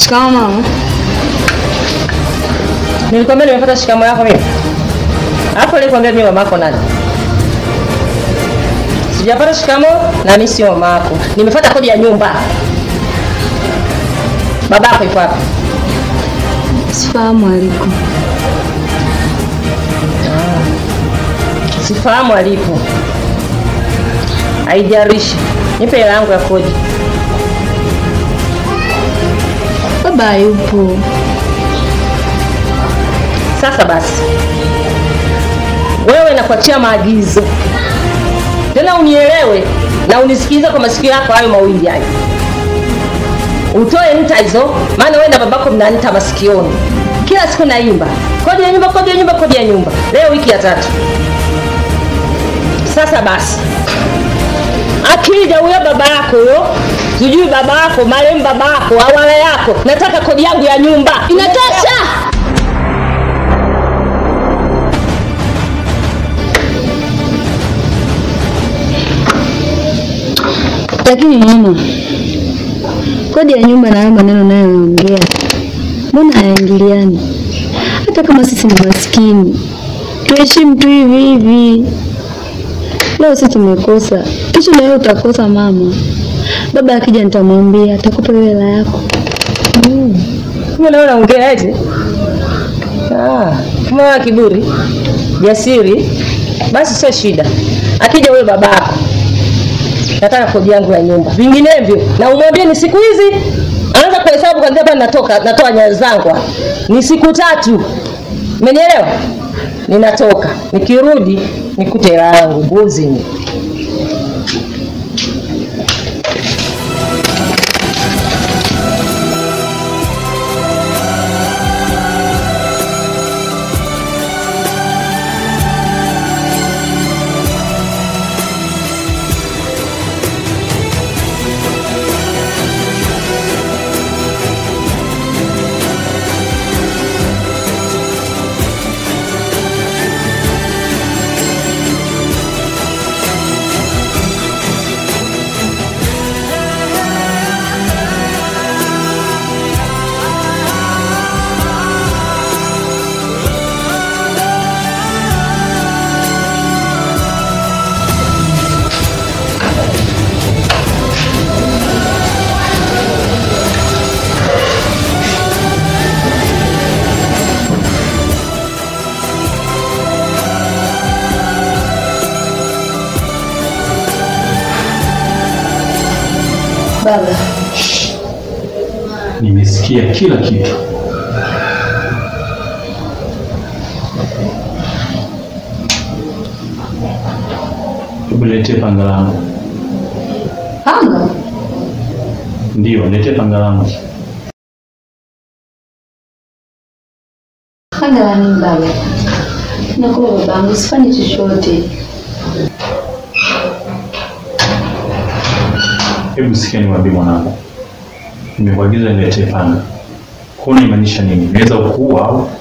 Shikamoo mama. Nilikwambia nimepata shikamo yako mimi. Hapo nilikwambia mimi mamako nani? Sijapata shikamo na mimi sio mamako. Nimefuata kodi ya nyumba. Babako yuko wapi? Sifahamu aliko. Sifahamu alipo. Haijalishi. Nipe hela yangu ya kodi. Baba hayupo. Sasa basi, wewe nakuachia maagizo tena, unielewe na unisikilize kwa masikio yako hayo mawili hayo, utoe nta hizo, maana wewe na babako mna nta masikioni, kila siku naimba kodi ya nyumba, kodi ya nyumba, kodi ya nyumba. Leo wiki ya tatu. Sasa basi, akija huyo baba yako huyo, sijui baba yako marehemu baba yako awala yako, nataka kodi yangu ya nyumba. Inatosha. Lakini mama, kodi ya nyumba na hayo maneno nayoongea, mbona hayaingiliani? Hata kama sisi ni maskini, tuheshimu tu hivi hivi. Leo sisi tumekosa, kesho na wewe utakosa mama. Baba akija nitamwambia, atakupa hiyo hela yako. Kumbe nawe unaongea eti? Ah, kama wewe kiburi, jasiri, basi sio shida. Akija huyo babako, nataka kodi yangu ya nyumba, vinginevyo na umwambie ni siku hizi, anza kuhesabu kwanzia hapa natoka, natoa nyayo zangu hapa. ni siku tatu, umenielewa? Ninatoka, nikirudi nikute hela yangu mbuzi ni Baba, Nimesikia kila kitu. Hebu niletee panga langu. panga Ndio, niletee panga langu. panga la nini baba? Nakuwa babangu, sifanyi chochote. Hebu sikia niwaambie mwanangu, nimekuagiza niletee panga. Kwa hiyo inamaanisha nini? Naweza kuua au?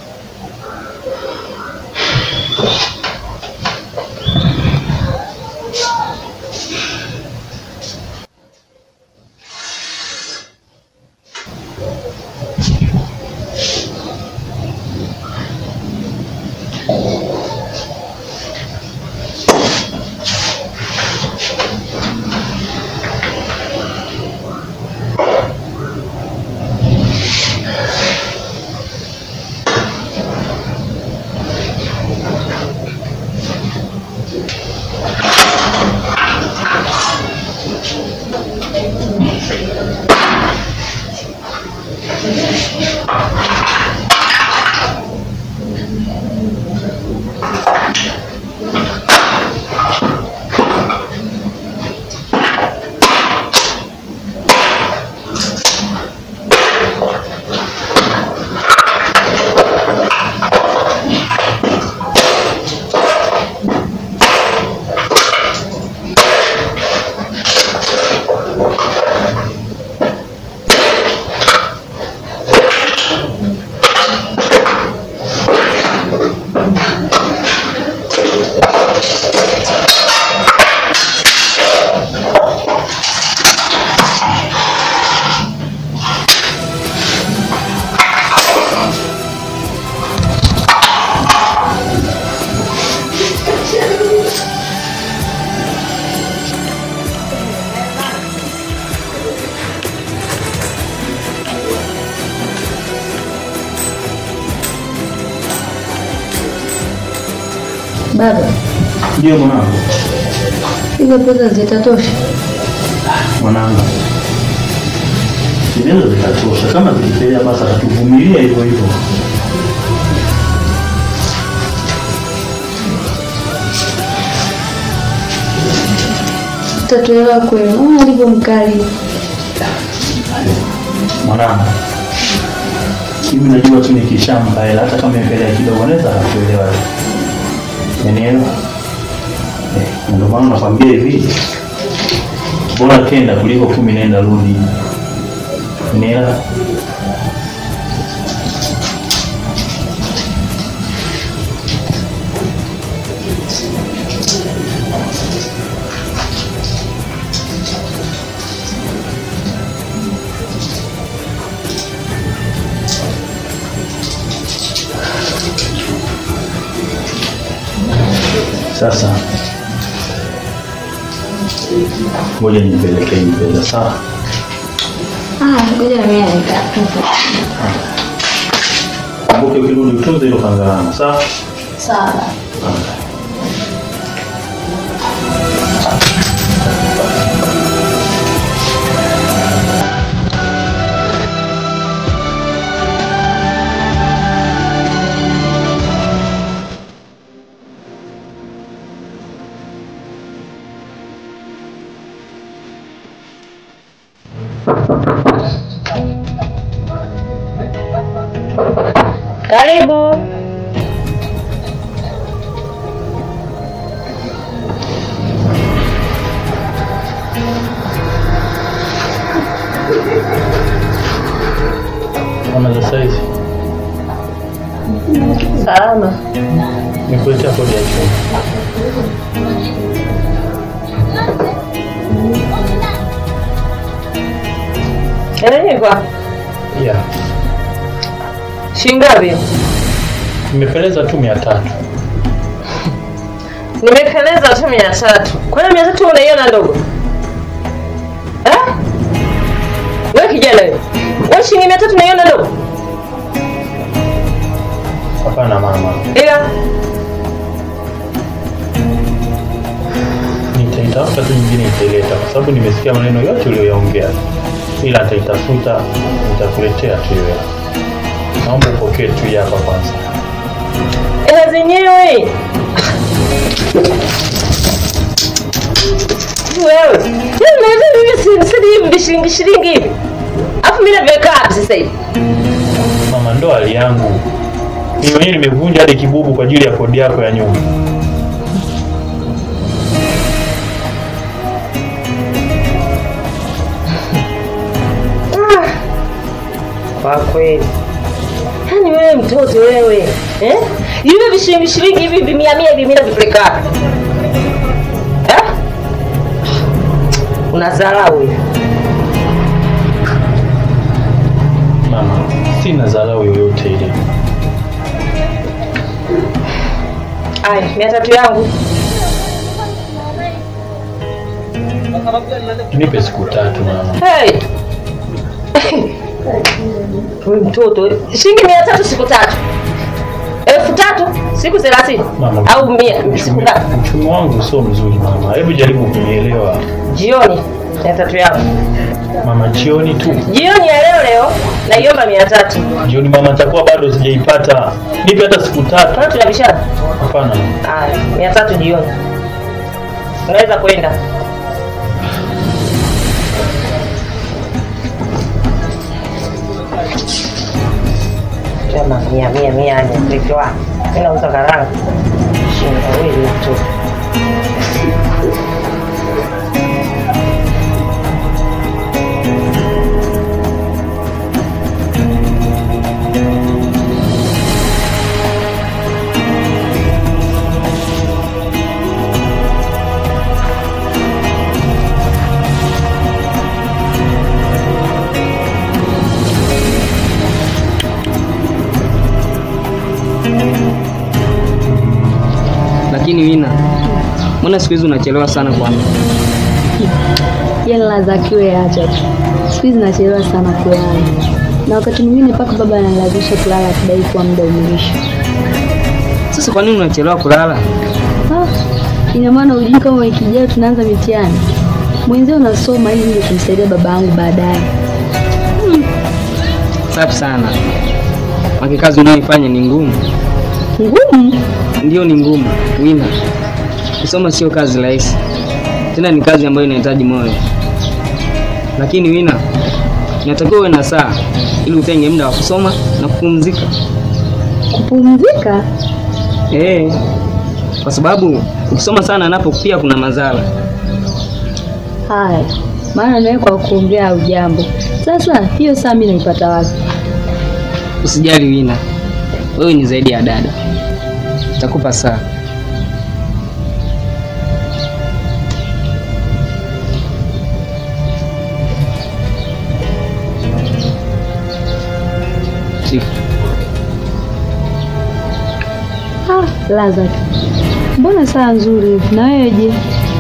Baba, Ndio mwanangu. hizo pesa zitatosha? Mwanangu. Zinaweza zikatosha. Kama zikipelea basi atatuvumilia hivyo hivyo. Utatolewa kweli? Mama alivyo mkali. Mwanangu. Hivi najua tu nikishampa hela hata kama ipelea kidogo anaweza akakuelewa. Unielewa? Eh, na ndio maana nakwambia hivi. Bora kenda kuliko kumi nenda rudi. Unielewa? Sasa ngoja nipelekee hii pesa sawa? Ah, ngoja na mimi nitakupa. Kumbuke ukirudi utunze hilo kangarana sawa? Sawa. Karibu. Kama za saizi Salama. nikuletea kodi ya chumba. Enyewe kwa Yeah. shilingi ngapi? Nimepeleza tu mia tatu. Nimekeleza tu mia tatu. Kwa hiyo mia tatu unaiona ndogo? Eh? Wewe kijana wewe. Wewe shilingi mia tatu unaiona ndogo? Hapana mama, Ila nitaitafuta tu nyingine nitaileta, kwa sababu nimesikia maneno yote uliyoyaongea, ila nitaitafuta nitakuletea tu hiyo. Naomba upokee tu hii hapa kwanza. ila zenyewe wewe yaani naweza mimi si- sidi hivi vishilingi shilingi hivi afu mimi naviweka wapi sasa hivi Mama, ndo hali yangu mimi mwenyewe, nimevunja hadi kibubu kwa ajili ya kodi yako ya nyumba. Ah, kwa kweli yaani wewe mtoto wewe eh? hivi vishilingi shilingi hivi vimia mia hivi mimi navipeleka wapi eh? unadharau hivi Mama, sina dharau yoyote ile. aya mia tatu yangu Nipe siku tatu mama. Hey. Wewe mtoto shilingi mia tatu siku tatu elfu tatu siku thelathini Mama, au mia siku uchumi, ngapi uchumi wangu sio mzuri mama, hebu jaribu kunielewa jioni mia tatu yangu mama. Jioni tu, jioni ya leo leo naiomba mia tatu jioni mama, nitakuwa bado sijaipata. Nipe hata siku tatu. kama tunabishana Hapana, haya mia tatu jioni unaweza kwenda Chama mia mia mia ni mtoto wake. Mimi nauza karanga. Shinda wewe tu. Lakini Wina, mbona siku hizi unachelewa sana kwanza? Yala za kiwe acha tu. Siku hizi nachelewa sana kulala. Na wakati mwingine mpaka baba analazimisha kulala akidai kuwa muda umeisha. Sasa kwa nini unachelewa kulala? Ah, ina maana ujui kama wiki ijayo tunaanza mitihani. Mwenzio unasoma ili ndio kumsaidia baba yangu baadaye. Safi sana. Maki kazi unayoifanya ni ngumu. Ngumu. Ndio ni ngumu. Wina. Kusoma sio kazi rahisi. Tena ni kazi ambayo inahitaji moyo. Lakini Wina, inatakiwa uwe na saa ili utenge muda wa kusoma na kupumzika. Kupumzika? Eh. Kwa sababu ukisoma sana napo pia kuna madhara. Haya, maana nawe kwa kuongea au jambo. Sasa hiyo saa mimi naipata wapi? Usijali Wina, wewe ni zaidi ya dada. Nitakupa saa. Shika. Ah, Lazarus. Mbona saa nzuri hivi? Na wewe je?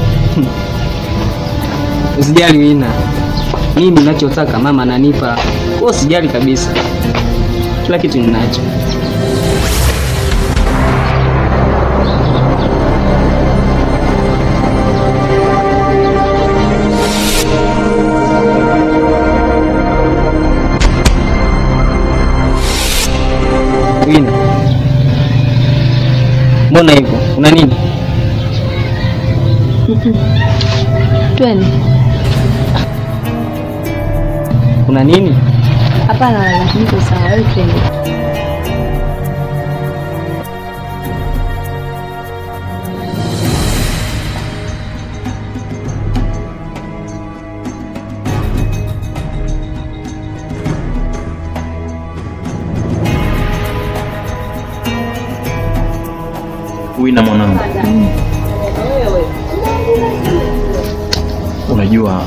Usijali Wina, mimi ninachotaka mama ananipa. Wewe usijali kabisa, kila kitu ninacho. Wina, mbona hivyo? Una nini? Twende. Una nini? Hapana, Lazarus, niko sawa. Wewe twende. Wina mwanangu, unajua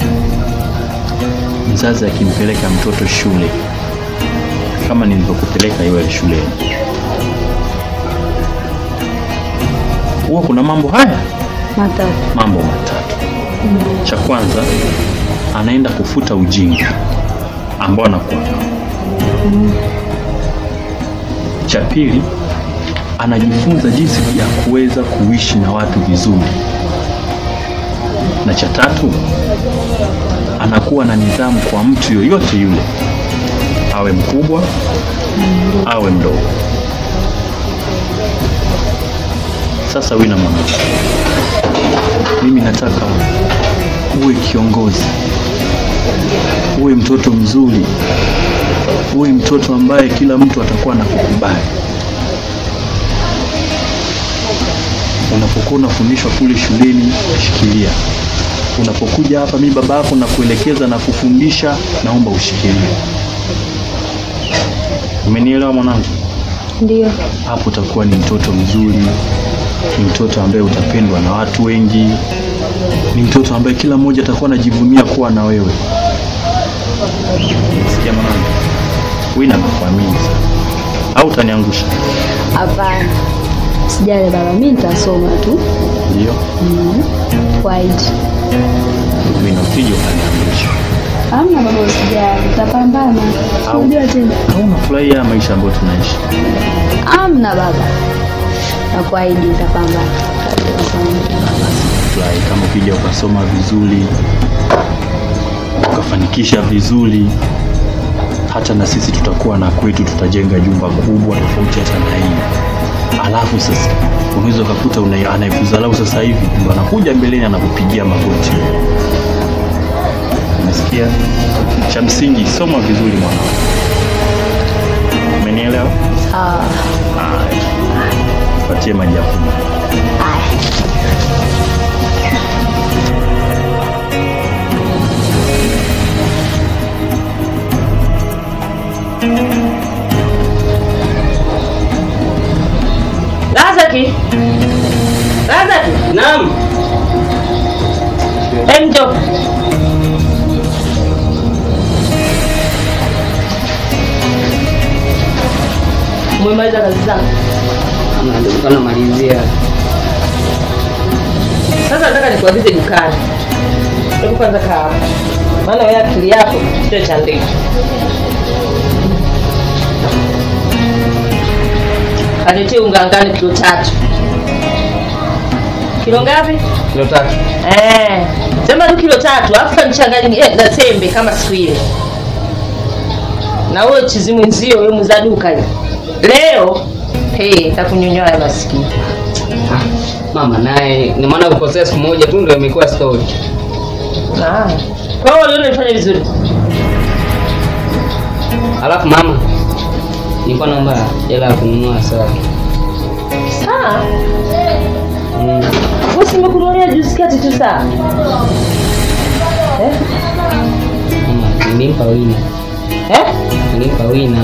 mzazi akimpeleka mtoto shule kama nilivyokupeleka iwe shuleni, huwa kuna mambo haya Matatu. mambo matatu. Cha kwanza anaenda kufuta ujinga ambao anakuwa nao. Cha pili anajifunza jinsi ya kuweza kuishi na watu vizuri, na cha tatu anakuwa na nidhamu kwa mtu yoyote yule, awe mkubwa awe mdogo. Sasa Wina mwanangu, mimi nataka uwe kiongozi, uwe mtoto mzuri, uwe mtoto ambaye kila mtu atakuwa anakukubali. Unapokuwa unafundishwa kule shuleni, shikilia. Unapokuja hapa, mimi baba yako na kuelekeza na kufundisha, naomba ushikilie. Umenielewa mwanangu? Ndio. hapo utakuwa ni mtoto mzuri, ni mtoto ambaye utapendwa na watu wengi, ni mtoto ambaye kila mmoja atakuwa anajivunia kuwa na wewe. Sikia mwanangu, Wina nakuamini sana, au utaniangusha? Hapana. Sijali baba, mimi nitasoma tu. Ndio Mm. White. Wina, usije ukaniangusha. Hamna baba, usijali. Tutapambana. Au- Unajua tena. Au unafurahia maisha ambayo tunaishi? Hamna baba. Nakuahidi nitapambana. Furahi kama ukija ukasoma vizuri, ukafanikisha vizuri, hata na sisi tutakuwa na kwetu, tutajenga jumba kubwa tofauti hata na hii. Alafu sasa unaweza ukakuta una- anayekuzalau sasa hivi ndo anakuja mbeleni anakupigia magoti. Umesikia? Cha msingi soma vizuri mwanangu. Umenielewa? Sawa. Haya. Patie maji ya kunywa. Lazaki. Lazaki. Naam. Enjo. Umemaliza kazi zangu. Ama ndio nilikuwa namalizia. Sasa nataka nikuagize dukani. Hebu kwanza kaa hapa. Maana wewe akili yako sio cha ndege. Aletee unga ngano kilo tatu. Kilo ngapi? Kilo tatu. Eh, sema tu kilo tatu, alafu kanichanganye eh, na tembe kama siku ile. Na huyo chizi mwenzio wewe muuza duka hiyo. Leo hey, takunyonyoa ya maskini. Mama naye ni maana kukosea siku moja tu ndio imekuwa story. Ah. Kwa hiyo leo nilifanya vizuri. Alafu mama, nilikuwa naomba hela ya kununua saa. Saa, Mm. wewe si nimekununulia juzi kati tu saa. Eh? Mama, nilimpa wina. Eh? Nilimpa wina.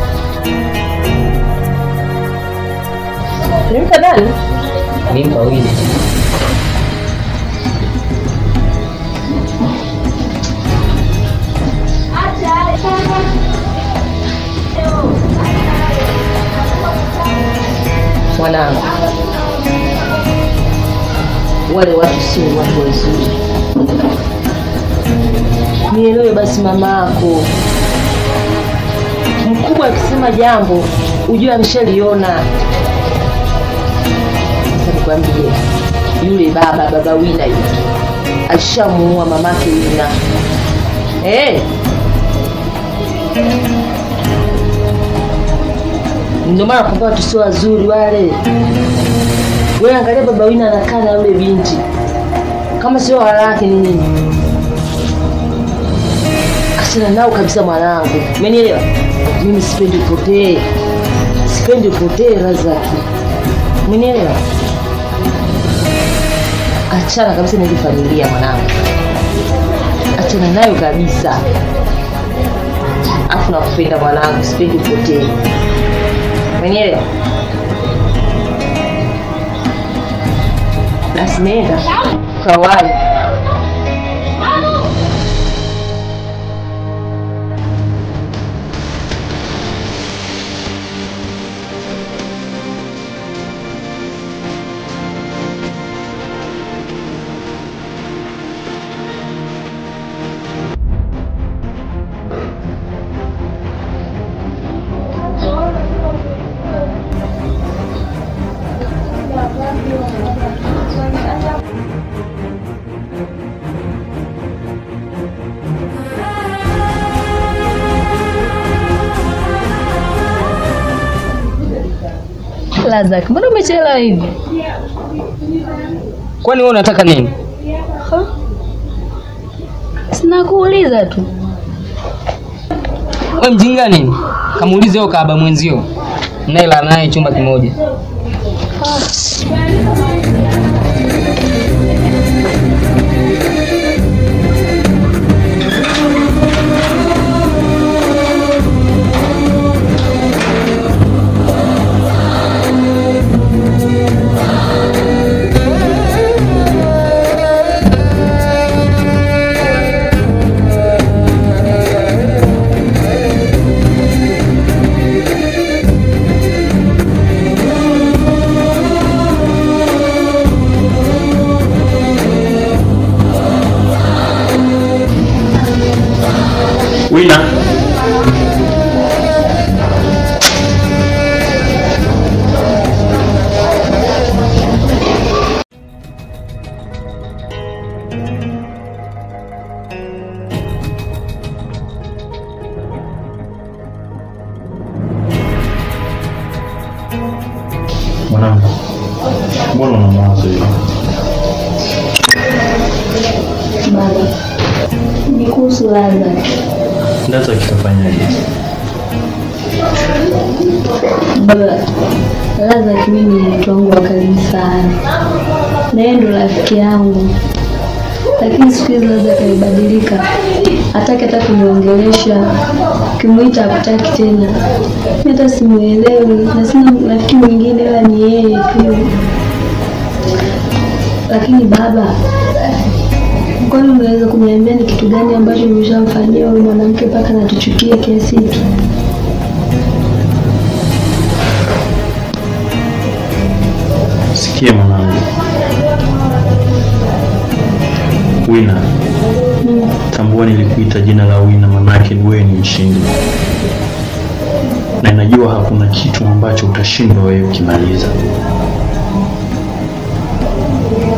Nimpa nani? Nilimpa wina. Mwanangu. Wale watu sio watu wazuri. Nielewe basi mamako. Mkubwa akisema jambo, ujue ameshaliona. Sasa nikwambie, yule baba baba Wina yule alishamuua mamake Wina. Eh, ndio maana nakwambia watu sio wazuri wale. Wewe angalia baba Wina anakaa na yule binti, kama sio walake ni nini? Achana nao kabisa mwanangu, umenielewa? Mimi sipendi upotee, sipendi upotee Razaki, umenielewa? Achana kabisa na ile familia mwanangu, achana nayo kabisa. Afu nakupenda mwanangu, sipendi upotee, umenielewa? Basi nenda kawai. Lazak, mbona umechelewa hivi? Kwani wewe unataka nini? Sina kuuliza tu. Wewe mjinga nini? Kamuulize huyo kaaba mwenzio. Naila naye chumba kimoja. Wina. Mwanangu, mbona una mawazo hiyo? Baba, ni kuhusu Lazak. Ndaza kitafanyaje? Baba, Lazak mimi ni mtu wangu wa karibu sana, na yeye ndo rafiki yangu, lakini siku hizi Lazak amebadilika, hataki hata kuniongelesha, ukimwita hakutaki tena. Mimi hata simuelewi na sina rafiki mwingine ila ni yeye tu. Lakini baba, kwani unaweza kuniambia ni kitu gani ambacho nimeshamfanyia huyu mwanamke mpaka natuchukia kiasi hiki? Sikia mwanangu, Wina, tambua nilikuita jina la Wina, manake wewe ni mshindi, na najua hakuna kitu ambacho utashindwa wewe ukimaliza.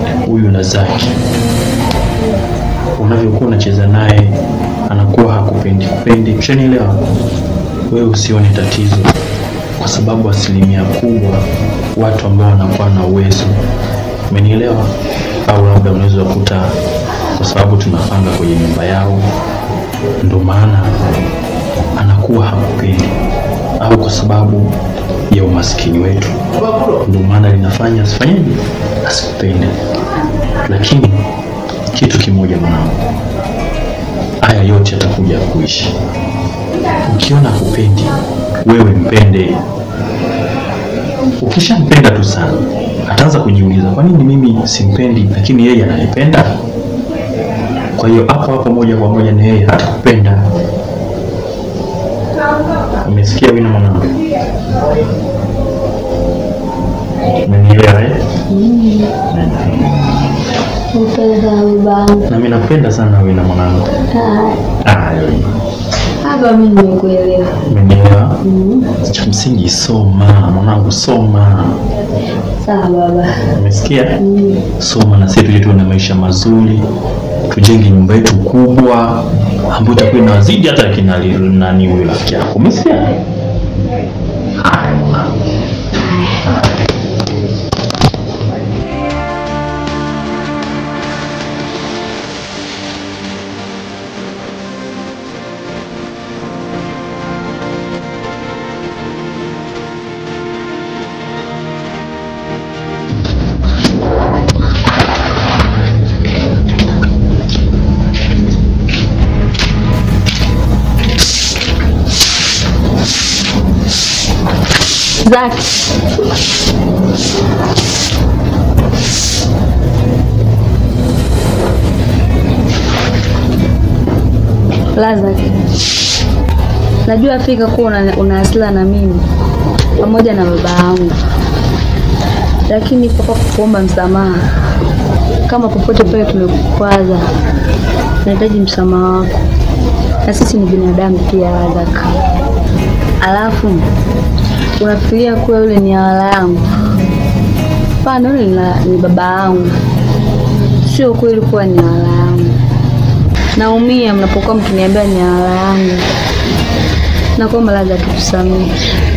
yule Zaki, unavyokuwa unacheza naye anakuwa hakupendi kupendi, ushanielewa? Wewe usione tatizo, kwa sababu asilimia kubwa watu ambao wanakuwa na uwezo, umenielewa? Au labda unaweza kukuta kwa sababu tunapanga kwenye nyumba yao, ndo maana anakuwa hakupendi, au kwa sababu ya umaskini wetu, ndo maana linafanya asifanyeje, asikupende. Lakini kitu kimoja mwanangu, haya yote yatakuja kuishi. Ukiona kupendi, wewe mpende. Ukishampenda tu sana, ataanza kujiuliza kwa nini mimi simpendi, lakini yeye ananipenda. Kwa hiyo hapo hapo moja kwa moja na yeye atakupenda. Umesikia wina mwanangu? Umenielewa eh? Upenda sana babangu. Na mimi napenda sana wina mwanangu. Ah, Ah, wewe. Hapa mimi nimekuelewa. Umenielewa? Mm. Cha msingi soma, mwanangu soma. Sawa baba. Umesikia? Mm. Soma na sisi tuje tuwe na maisha mazuri, tujenge nyumba yetu kubwa ambayo itakuwa inawazidi hata kina li- nani huyo rafiki yako. Umesikia? Haya mwanangu. Zaki. Lazak, najua fika kuwa una, una hasira na mimi pamoja na baba yangu, lakini papa kukuomba msamaha kama popote pale tumekukwaza, nahitaji msamaha wako, na sisi ni binadamu pia Lazak. Alafu unafikiria kuwa yule ni awala yangu? Hapana, yule ni la- ni baba yangu, sio kweli kuwa ni awala yangu. Naumia mnapokuwa mkiniambia ni awala yangu. Nakuomba Lazak, tusamehe.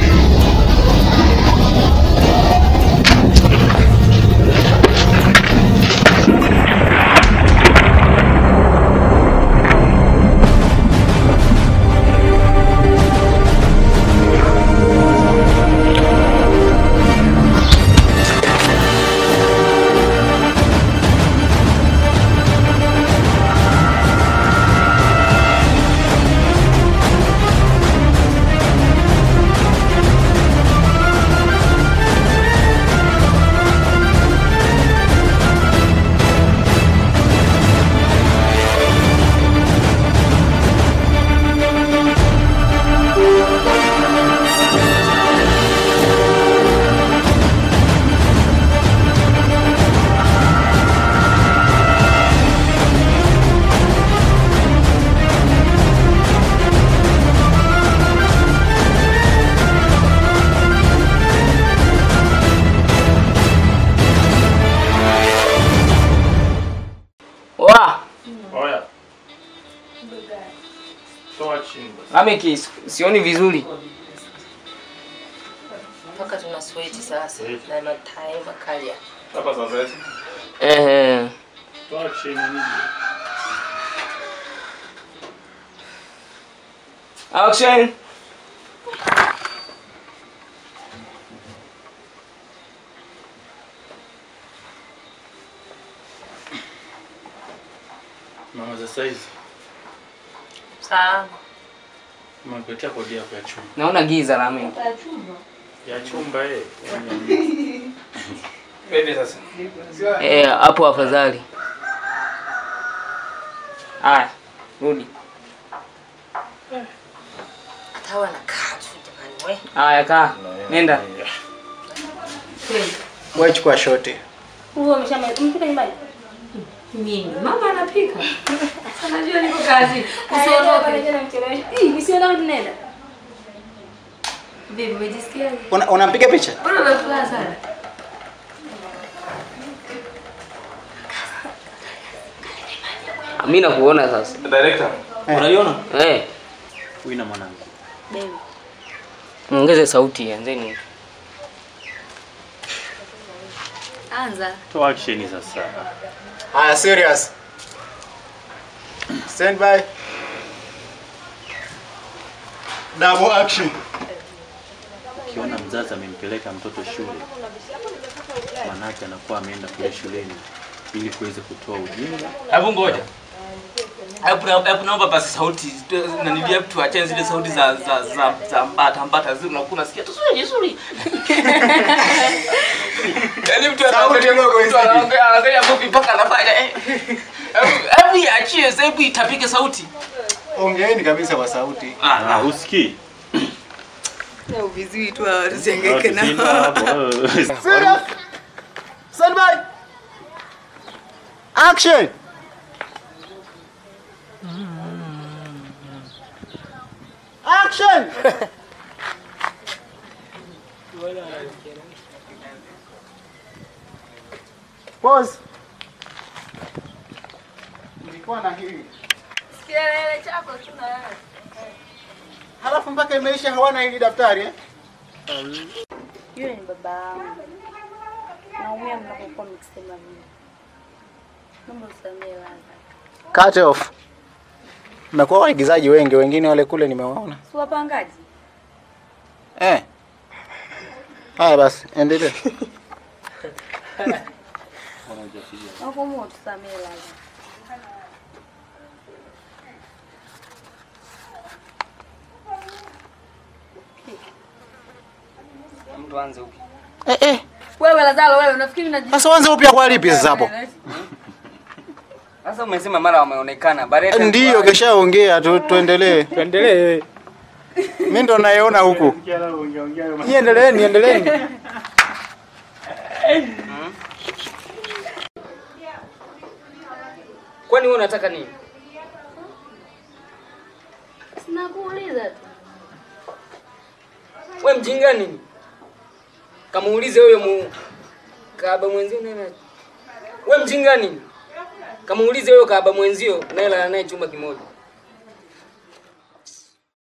Wa, Oya. Toa chini basi. Lameki, sioni vizuri. mpaka tuna sweti sasa na matai makali ya Hapa sasa hivi. Ehe. Toa chini nini? Action. Mama za saizi. sawa Umekuletea kodi yako ya chumba. Naona giza Lameki. Ya chumba eh. Bebe sasa. Eh, hapo afadhali. Haya, rudi. hata wanakaa tu jamani we Haya, kaa. Nenda. Wewe chukua shoti. Huo umeshamaliza nyumbani? mimi mama anapika anajua niko kazi usiondoke Nisiondoke tunaenda. vipi umejisikia Una, unampiga picha? mbona umefuraha sana Mimi nakuona sasa. Director, unaiona? Eh, Wina mwanangu. Baby. muongeze sauti anzeni. Anza. Toa action sasa. Haya, serious. Stand by. Double action. Ukiona mzazi amempeleka mtoto shule, manake anakuwa ameenda kule shuleni ili kuweze kutoa ujinga. Hebu ngoja. Hebu na- hebu naomba basi sauti tu- na nilia tuachane zile sauti za za za, za mbata mbata zile unakuwa unasikia tu suri suri. Yaani mtu anaongea ndogo hizi. mtu anaongea anaongea movie mpaka anafanya eh. Hebu hebu iachie sasa hebu itapike sauti. Ongeeni kabisa kwa sauti. Ah, usikii? vizuri tu wasiangaike Simba nao. hapo. Serious. Stand by. Action. Action. Pause. Nilikuwa na hili. Kielele chako tuna wewe. Halafu mpaka imeisha hawana hili daftari eh? Yule ni baba yangu. Naumia mnapokuwa mkisema mimi. Naomba usamehe Laza. Cut off. Mmekuwa waigizaji wengi, wengine wale kule nimewaona. Si wapangaji? Eh. Haya basi, endelea. Naomba tusamehe Laza. Mtu anze upi? Eh eh. Wewe Lazaro wewe unafikiri unaji Sasa wanze upya kwa lipi sasa hapo? Sasa umesema mara wameonekana. Bareta Ndiyo keshaongea tu tuendelee. Tuendelee. Mimi ndo nayeona huku. Niendeleeni, endeleeni. Kwani wewe unataka nini? Sinakuuliza tu. We mjinga nini? Kamuulize huyo mu kaaba mwenzio nani? We mjinga nini? Kamuulize huyo kaaba mwenzio naye lala naye chumba kimoja.